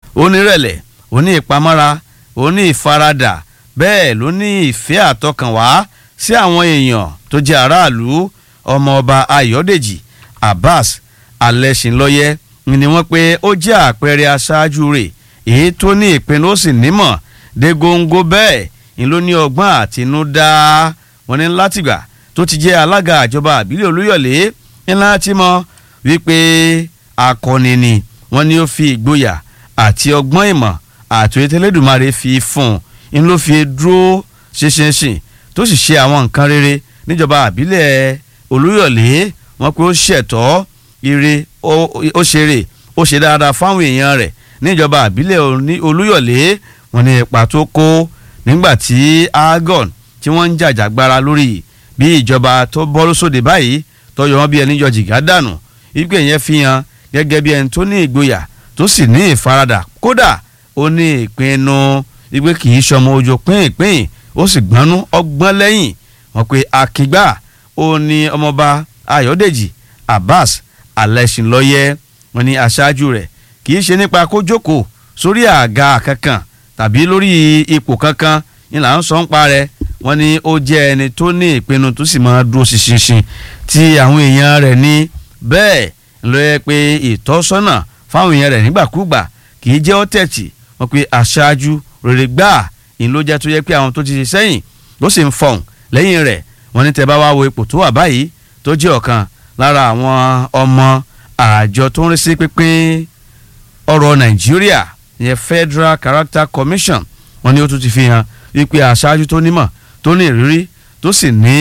onírẹ̀lẹ̀ oní ìpamọ́ra oní ìfaradà bẹ́ẹ̀ ló ní ìfẹ́ àtọkànwá sí àwọn èèyàn tó jẹ́ aráàlú ọmọọba ayọ̀dèjì abbas alẹ́sìnlọ́yẹ́ ni wọ́n pé ó jẹ́ àpẹẹrẹ aṣáájú rẹ̀ èyí tó ní ìpinnu ó sì nímọ̀ dé góńgó bẹ́ẹ̀ ni ló ní ọgbọ́n àtinúdá wọn ní látìgbà tó ti jẹ́ alága àjọba àbílẹ̀ olúyọ̀lé ńlá tí mọ̀ wípé akọni ni wọ́n ní ó fi ìgboyà àti ọgbọ́n ìmọ̀ àti ètèlédùmarè fi fún un ń ló fi dúró ṣinṣinṣin tó sì ṣe àwọn nǹkan rere níjọba àbílẹ̀ olúyọ̀lé wọ́n pé ó ṣẹ̀tọ́ ire ó ṣeré ó ṣe dáadáa fáwọn èèyàn rẹ̀ níjọba àbílẹ̀ olúyọ̀lé wọ́n ní ipa tó kó nígbà tí agon tí wọ́n ń jàjàgbara lórí bí ìjọba tó bọ́ lóṣòdì báyìí tọyọ wọn bí ẹni yọ jìgá dànù ìgbé yẹn fi hàn gẹ́gẹ́ bí ẹni tó ní ìgboyà tó sì ní ìfaradà kódà ó ní ìpinnu ìgbé kì í ṣọmọ ojú pínpín ó sì gbọ́nú ọgbọ́n lẹ́yìn wọn pé akígbà ó ní ọmọọba ayọ̀dèjì abbas alẹ́sìnlọ́yẹ́ wọn ní aṣáájú rẹ̀ kì í ṣe nípa kó jókòó sórí àga kankan tàbí lórí ipò kankan ní là ń sọ ń pa rẹ̀ wọ́n ní ó jẹ́ ẹni tó ní ìpinnu tó sì máa dúró ṣinṣin tí àwọn èèyàn rẹ̀ ní bẹ́ẹ̀ ló yẹ pé ìtọ́sọ́nà fáwọn èèyàn rẹ̀ nígbàkúgbà kì í jẹ́ ọ́tẹ̀tì wọ́n pe aṣáájú rere gbáà ìyẹn ló jẹ́ tó yẹ pé àwọn tó ti ṣe sẹ́yìn ló sì ń fọ̀hún lẹ́yìn rẹ̀ wọ́n ní tẹ́ bá wá wo ipò tó wà báyìí tó jẹ́ ọ̀kan lára àwọn ọmọ àjọ tó ń rí sí pínpín ọ̀rọ̀ nàìjíríà ìyẹn Federal Character Commission wọ́n ní ó tún ti fi hàn wípé aṣáájú tó nímọ̀ tó ní ìrírí tó sì ní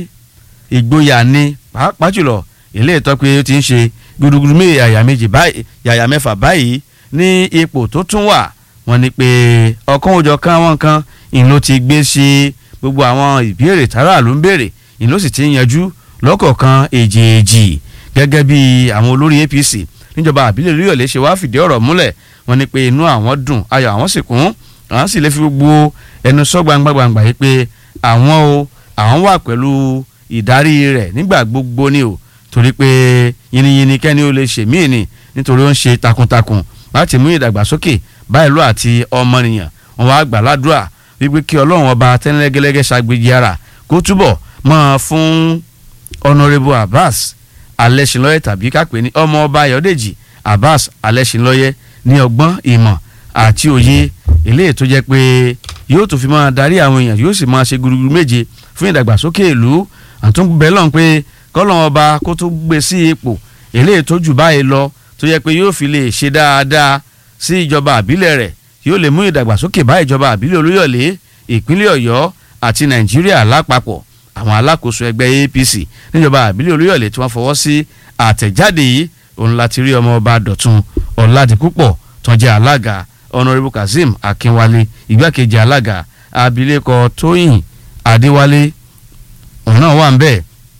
ìgboyà ní pàápàá jùlọ ilé ìtọ́ pé ó ti ń ṣe gudugudu méje yàyà méjì báyìí yàyà mẹ́fà báyìí ní ipò tó tún wà wọ́n ní pé ọ̀kan òjọ̀ kan àwọn kan ìlú ló ti gbé sí gbogbo àwọn ìbéèrè tààrà ló ń béèrè ìlú ló sì ti ń yanjú lọ́kọ̀ọ̀kan èjèèjì gẹ́gẹ́ bí àwọn olórí APC níjọba àbílẹ̀ olúyọ̀lé ṣe wá fìdí ọ̀rọ̀ múlẹ̀ wọ́n ní pé inú àwọn dùn ayọ̀ àwọn sì kún àwọn sì lè fi gbogbo ẹnu sọ gbangba gbangba yìí pé àwọn o àwọn wà pẹ̀lú ìdarí rẹ̀ nígbà gbogbo ni o torí pé yìnyínní kẹ́ni ó lè ṣe míì ni nítorí ó ń ṣe takuntakun láti mú ìdàgbàsókè bá ìlú àti ọmọnìyàn wọn wá gbà ládùúrà wípé kí ọlọ́run ọba tẹ́lẹ́gẹ́lẹ́gẹ́ ṣàgbéjì ara kó túbọ̀ máa fún honourable abbas alẹ́sìnlọ́yẹ tàbí kápẹ́ ní ọmọ ọba ayọ̀dèjì abbas alẹ́sìnlọ́yẹ ní ọgbọ́n ìmọ̀ àti òye eléyìí tó jẹ́ pé yóò tún fi máa darí àwọn èèyàn yóò sì máa ṣe gudugudu méje fún ìdàgbàsókè ìlú àtúnbẹ̀ lọ́n pé kọ́lọ́n ọba kó tó gbé sí ipò eléyìí tó jù báyìí lọ tó yẹ pé yóò fi lè ṣe dáadáa sí ìjọba àbílẹ̀ rẹ̀ yóò lè mú ìdàgbàsókè bá ìjọba àbílẹ̀ olúyọ̀lé ìpínlẹ̀ ọ̀yọ́ àti nàìjíríà lápapọ̀ àwọn alákòóso ẹgbẹ́ APC níjọba àbílẹ̀ olúyọ̀lé tí wọ́n fọwọ́ sí àtẹ̀jáde yìí òun láti rí ọmọ ọba dọ̀tun ọ̀làdìpúpọ̀ tó jẹ́ alága honourable kazeem akínwálé igbákejì alága abilékọ tóyìn adéwálé òun náà wà ń bẹ̀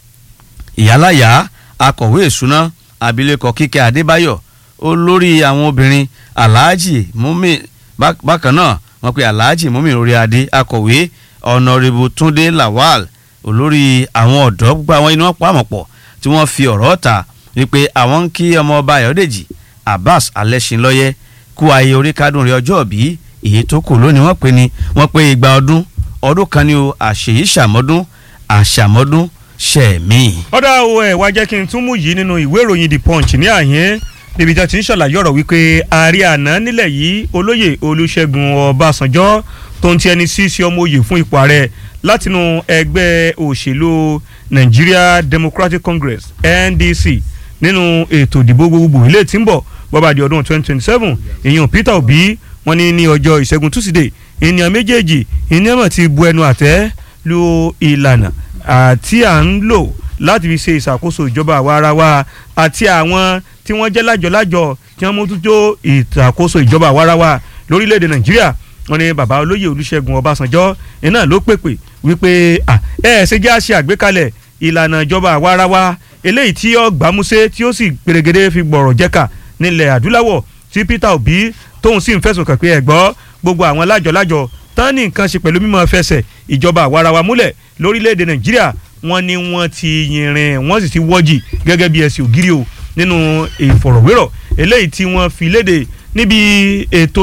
ìyálàyà akọ̀wé ìṣúná abilékọ kíkẹ́ adébáyọ̀ olórí àwọn obìnrin alhaji mumi bákan náà wọ́n pe alhaji mumi orí adé akọ̀wé honourable túndé lawal olórí àwọn ọ̀dọ́ gbogbo àwọn iná pàmòpọ̀ tí wọ́n fi ọ̀rọ̀ ta wípé àwọn ń kí ọmọ ọba ayọ̀dèjì abbas alẹ́sìnlọ́yẹ́ kú ayé orí kádùn rẹ ọjọ́ bí èyí tó kù lónìí wọ́n pe ni wọ́n pe igba ọdún ọdún kan ní o àṣeyí ṣàmọ́dún àṣàmọ́dún ṣẹ̀mí. ọ̀dà o ẹ̀ wá jẹ́ kí n tún mú yìí nínú ìwé ìròyìn the punch ní àyín níbi tí a ti ń ṣàlàyé ọ̀rọ̀ wípé ààrẹ àná nílẹ̀ yìí olóyè olúṣẹ́gun ọbásanjọ́ tó ń ti ẹni sí sí ọmọ oyè fún ipò ààrẹ látinú ẹgbẹ́ òṣèlú Nigeria Democratic Congress NDC nínú ètò ìdìbò gbogbogbò ilé tí ń bọ̀ bọ́bá di ọdún 2027 èèyàn Peter Obi wọ́n ní ní ọjọ́ ìṣẹ́gun Tuesday ènìyàn méjèèjì ènìyàn ti bu ẹnu àtẹ́ lu ìlànà àti à ń lò láti fi ṣe ìṣàkóso ìjọba àwa ara wa àti àwọn tí wọ́n jẹ́ lájọ-lájọ tí wọ́n mójútó ìṣàkóso ìjọba àwa ara wa lórílẹ̀‐èdè Nàìjíríà wọ́n ní bàbá olóyè Olúṣẹ́gun Ọbásanjọ́ iná ló pèpè wípé ẹ ẹ ṣe jẹ́ àṣẹ àgbékalẹ̀ ìlànà ìjọba àwa ara wa eléyìí tí ó gbámúsé tí ó sì gbèrègèdè fi gbọ̀rọ̀ jẹ́ka nílẹ̀ adúláwọ̀ tí Peter Obi tóun sì ń fẹ̀sùn kàn pé ẹ̀ gbọ́ gbogbo àwọn lájọ-lájọ tán ní nǹkan ṣe pẹ̀lú mímọ́ fẹsẹ̀ ìjọba àwarawa múlẹ̀ lórílẹ̀‐èdè Nàìjíríà wọ́n ní wọ́n ti yìnrìn wọ́n sì ti wọ́jì gẹ́gẹ́ bí ẹ̀sìn ògiri o nínú ìfọ̀rọ̀wérọ̀ eléyìí tí wọ́n fi léde níbi ètò